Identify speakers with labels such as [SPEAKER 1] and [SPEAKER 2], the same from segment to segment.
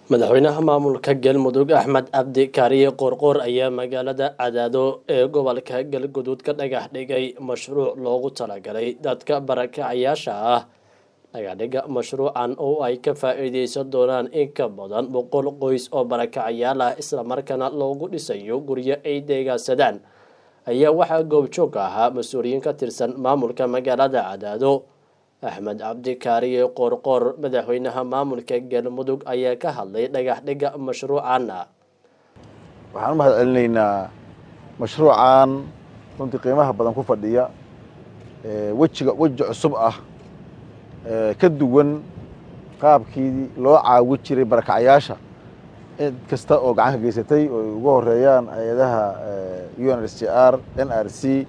[SPEAKER 1] madaxweynaha maamulka galmudug axmed cabdi kaariye qoorqoor ayaa magaalada cadaado ee gobolka galguduud ka dhagax dhigay mashruuc loogu talagalay dadka barakacayaasha ah dhagaxdhiga mashruucan oo ay ka faa-iideysan doonaan in ka badan boqol qoys oo barakacayaal ah islamarkaana loogu dhisayo guryo ay deegaansadaan ayaa waxaa goobjoog ahaa mas-uuliyiin ka tirsan maamulka magaalada cadaado axmed cabdi kaariye qoorqoor madaxweynaha maamulka galmudug ayaa ka hadlay dhagax dhiga mashruucan
[SPEAKER 2] waxaan u mahad celinaynaa mashruucan runtii qiimaha badan ku fadhiya wejiga weji cusub ah ka duwan qaabkii loo caawi jiray barakacayaasha cid kasta oo gacan ka geysatay oo ay ugu horeeyaan hay-adaha u n r c r n r c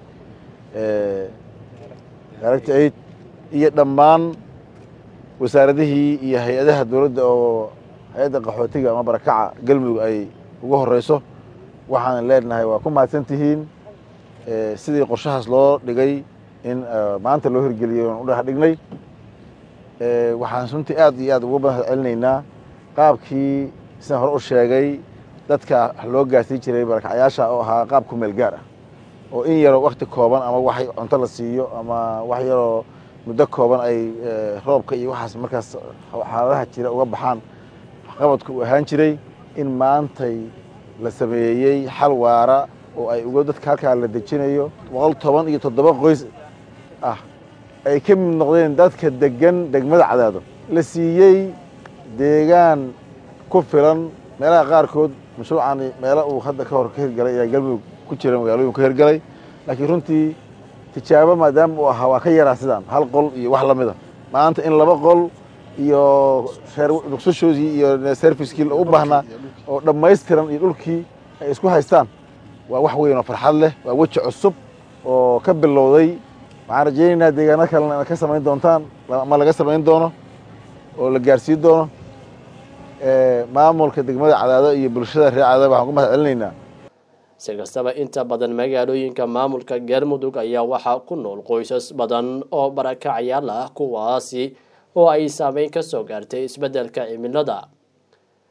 [SPEAKER 2] direct aid iyo dhammaan wasaaradihii iyo hay-adaha dowladda oo hay-adda qaxootiga ama barakaca galmudug ay ugu horeyso waxaan leenahay waa ku mahadsan tihiin sidii qorshahaas loo dhigay in maanta loo hirgeliyay oan u dhex dhignay waxaan runtii aad iyo aad uga mahad celinaynaa qaabkii sidaan hore u sheegay dadka loo gaarsiin jiray barakacayaasha oo ahaa qaab ku meel gaar ah oo in yaroo wakti kooban ama wax cunto la siiyo ama wax yaroo muddo kooban ay roobka iyo waxaas markaas xaaladaha jira uga baxaan waxqabadku uu ahaan jiray in maantay la sameeyey xal waara oo ay uga dadka halkaa la dejinayo boqol toban iyo toddoba qoys ah ay ka mid noqdeen dadka degan degmada cadaado la siiyey deegaan ku filan meelaha qaarkood mashruucani meelo uu hadda ka hor ka hirgalay ayaa galmudug ku jira magaalooyin ka hirgalay laakiin runtii tijaabo maadaama uu ahaa waa ka yaraa sidaan hal qol iyo wax lamida maanta in laba qol iyo reer ruqsashoodii iyo servicekii u baahnaa oo dhammaystiran iyo dhulkii ay isku haystaan waa wax weyn oo farxad leh waa weji cusub oo ka bilowday waxaan rajaynaynaa deegaano kalena inaad ka samayn doontaan ama laga samayn doono oo la gaarsiin doono maamulka degmada cadaado iyo bulshada reer cadaado waxaan ku mahad celinaynaa
[SPEAKER 1] si kastaba inta badan magaalooyinka maamulka galmudug ayaa waxaa ku nool qoysas badan oo barakacayaal ah kuwaasi oo ay saameyn ka soo gaartay isbeddelka cimilada